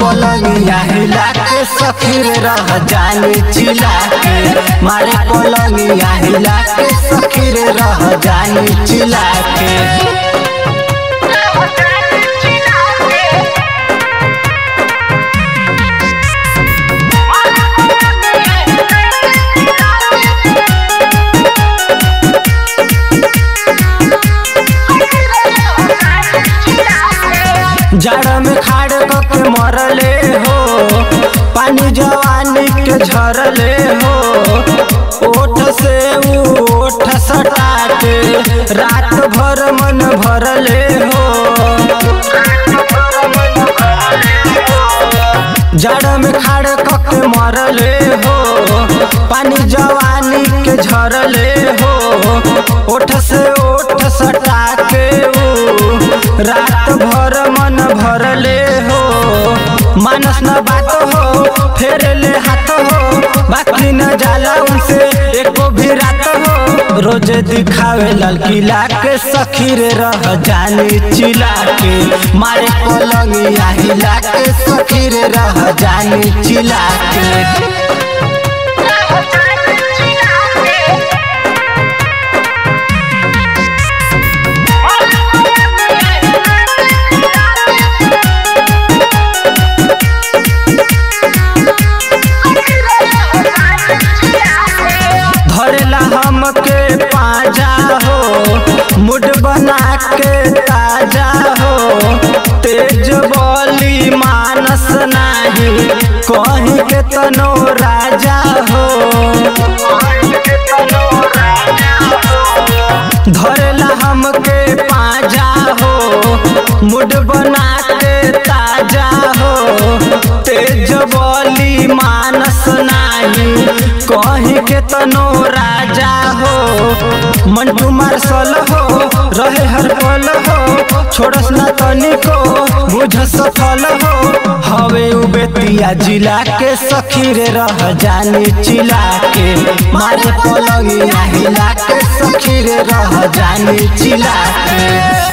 पलंगिया हिला के सखीर रह जानी चिला के मारे पलंगिया हिला के सखीर रह जानी चिला के जड़ में खाड़ के मरले हो पानी जवानी के झरले हो ओठ से ऊ ओठ सटा के रात भर मन भरले हो जड़ में खाड़ के मरले हो पानी जवानी के झरले हो ओठ से ओठ सटा के ऊ रात भर मन भरले हो मानस न बात हो फेर ले हाथ हो बाकी न जाला उनसे एको भी रात हो रोज दिखावे लाल किला के सखीर रह जानी चिला के मारे पलंगिया हिला के सखीर रह जानी चिला के धरेला हमके पाजा हो मुड बना के ताजा हो तेज बोली मानस नाही कहीं के तनो राजा हो धरेला हमके पाजा हो मुड बना के ताजा हो तेज बोली मानस नाही कहीं के तनो राजा हो मंटू मार्शल हो रहे हर पल हो छोड़स ना तनिको बुझ सफल हो हवे उ बेतिया जिला के सखीर रह जानी चिला के मारे पलंगिया हिला के सखीर रह जानी चिला के